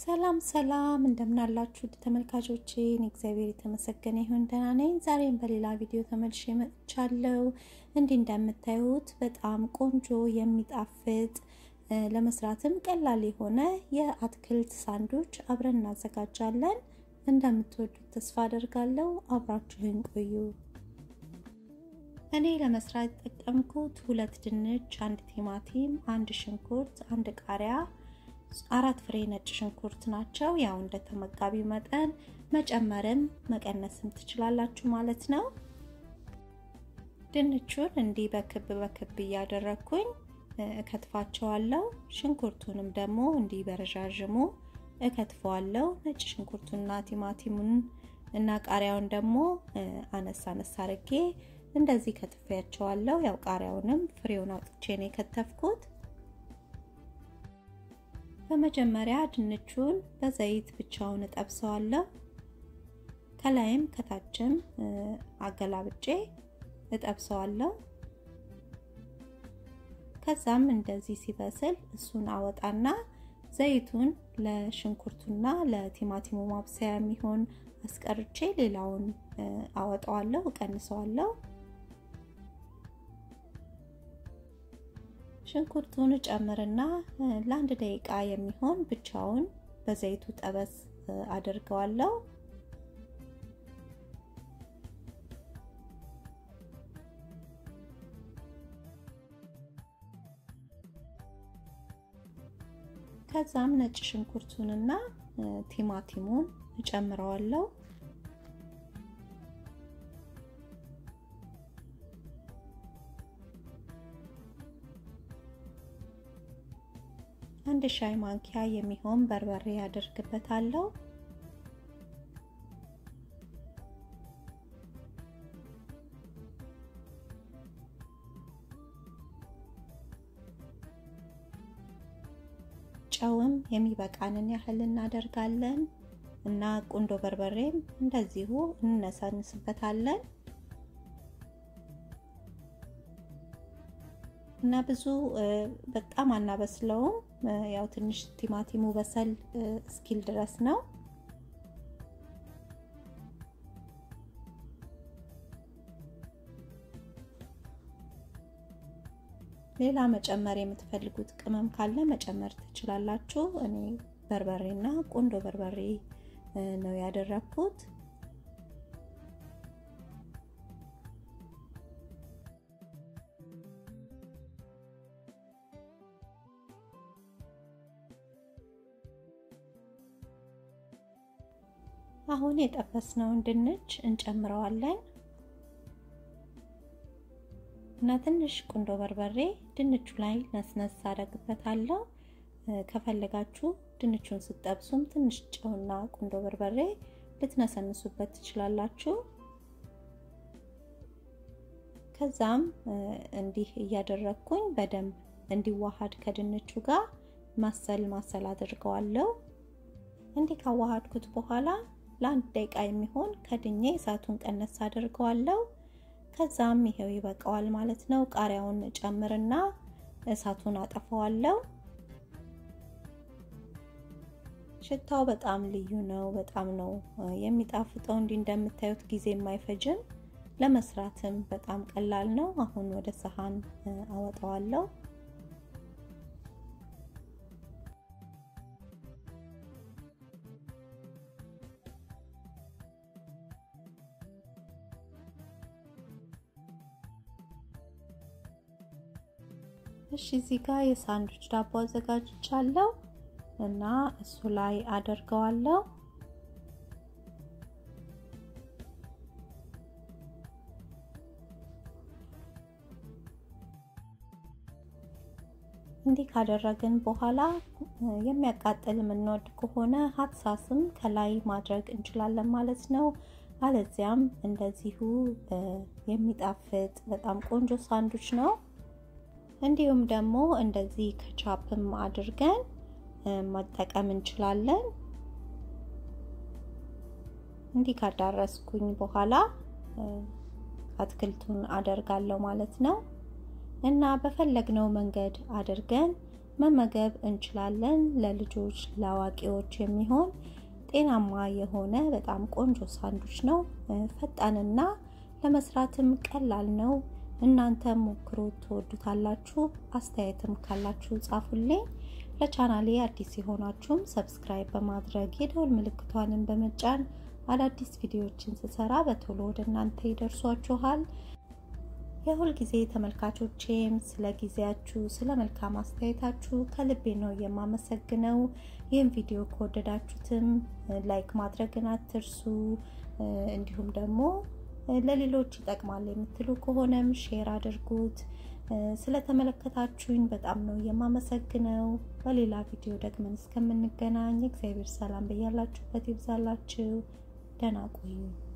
ሰላም ሰላም እንደምናላችሁ ተመልካቾቼ፣ እግዚአብሔር የተመሰገነ ይሁን ደህና ነኝ። ዛሬም በሌላ ቪዲዮ ተመልሼ መጥቻለሁ። እንዲህ እንደምታዩት በጣም ቆንጆ የሚጣፍጥ ለመስራትም ቀላል የሆነ የአትክልት ሳንዱች አብረን እናዘጋጃለን። እንደምትወዱት ተስፋ አደርጋለሁ። አብራችሁን ቆዩ። እኔ ለመስራት የተጠቀምኩት ሁለት ድንች፣ አንድ ቲማቲም፣ አንድ ሽንኩርት፣ አንድ ቃሪያ አራት ፍሬ ነጭ ሽንኩርት ናቸው። ያው እንደ ተመጋቢው መጠን መጨመርም መቀነስም ትችላላችሁ ማለት ነው። ድንቹን እንዲህ በክብ በክብ እያደረግኩኝ እከትፋቸዋለሁ። ሽንኩርቱንም ደግሞ እንዲህ በረዣዥሙ እከትፈዋለሁ። ነጭ ሽንኩርቱንና ቲማቲሙን እና ቃሪያውን ደግሞ አነሳ አነሳ አርጌ እንደዚህ ከትፌያቸዋለሁ። ያው ቃሪያውንም ፍሬውን አውጥቼ ነው የከተፍኩት። በመጀመሪያ ድንቹን በዘይት ብቻውን እጠብሰዋለሁ። ከላይም ከታችም አገላብጬ እጠብሰዋለሁ። ከዛም እንደዚህ ሲበስል እሱን አወጣና ዘይቱን ለሽንኩርቱና ለቲማቲሙ ማብሰያ የሚሆን አስቀርቼ ሌላውን አወጣዋለሁ፣ እቀንሰዋለሁ። ሽንኩርቱን ጨምርና ለአንድ ደቂቃ የሚሆን ብቻውን በዘይቱ ጠበስ አድርገዋለሁ። ከዛም ነጭ ሽንኩርቱንና ቲማቲሙን እጨምረዋለሁ። አንድ ሻይ ማንኪያ የሚሆን በርበሬ ያደርግበታለሁ። ጨውም የሚበቃንን ያህል እናደርጋለን እና ቁንዶ በርበሬም እንደዚሁ እንነሳንስበታለን እና ብዙ በጣም አናበስለውም። ያው ትንሽ ቲማቲሙ በሰል እስኪል ድረስ ነው። ሌላ መጨመር የምትፈልጉት ቅመም ካለ መጨመር ትችላላችሁ። እኔ በርበሬና ቁንዶ በርበሬ ነው ያደረኩት። አሁን የጠበስነውን ድንች እንጨምረዋለን እና ትንሽ ቁንዶ በርበሬ ድንቹ ላይ ነስነስ አደርግበታለሁ። ከፈለጋችሁ ድንቹን ስትጠብሱም ትንሽ ጨውና ቁንዶ በርበሬ ልትነሰንሱበት ትችላላችሁ። ከዛም እንዲህ እያደረግኩኝ በደንብ እንዲዋሃድ ከድንቹ ጋር ማሰል ማሰል አድርገዋለሁ። እንዲህ ካዋሃድኩት በኋላ ለአንድ ደቂቃ የሚሆን ከድኜ እሳቱን ቀነስ አድርገዋለሁ። ከዛም ይሄው ይበቃዋል ማለት ነው። ቃሪያውን ጨምርና እሳቱን አጠፋዋለሁ። ሽታው በጣም ልዩ ነው። በጣም ነው የሚጣፍጠው። እንዲህ እንደምታዩት ጊዜ የማይፈጅም ለመስራትም በጣም ቀላል ነው። አሁን ወደ ሰሃን አወጣዋለሁ። እሺ እዚህ ጋር የሳንዱች ዳቦ አዘጋጅቻለሁ እና እሱ ላይ አደርገዋለሁ። እንዲህ ካደረግን በኋላ የሚያቃጥል የምንወድ ከሆነ ሀት ሳስም ከላይ ማድረግ እንችላለን ማለት ነው። አለዚያም እንደዚሁ የሚጣፍጥ በጣም ቆንጆ ሳንዱች ነው። እንዲሁም ደግሞ እንደዚህ ከቻፕም አድርገን መጠቀም እንችላለን። እንዲህ ካዳረስኩኝ በኋላ አትክልቱን አደርጋለሁ ማለት ነው እና በፈለግነው መንገድ አድርገን መመገብ እንችላለን። ለልጆች ለአዋቂዎች የሚሆን ጤናማ የሆነ በጣም ቆንጆ ሳንዱች ነው። ፈጣንና ለመስራትም ቀላል ነው። እናንተም ሞክሩት፣ ትወዱታላችሁ። አስተያየትም ካላችሁ ጻፉልኝ። ለቻናሌ አዲስ የሆናችሁም ሰብስክራይብ በማድረግ የደውል ምልክቷንም በመጫን አዳዲስ ቪዲዮዎችን ስሰራ በቶሎ ወደ እናንተ ይደርሷችኋል። የሁል ጊዜ ተመልካቾቼም ስለ ጊዜያችሁ፣ ስለ መልካም አስተያየታችሁ ከልቤ ነው የማመሰግነው። ይህም ቪዲዮ ከወደዳችሁትም ላይክ ማድረግን አትርሱ። እንዲሁም ደግሞ ለሌሎች ይጠቅማል የምትሉ ከሆነም ሼር አድርጉት። ስለተመለከታችሁኝ በጣም ነው የማመሰግነው። በሌላ ቪዲዮ ደግመን እስከምንገናኝ እግዚአብሔር ሰላም በያላችሁበት ይብዛላችሁ። ደህና ቆዩ።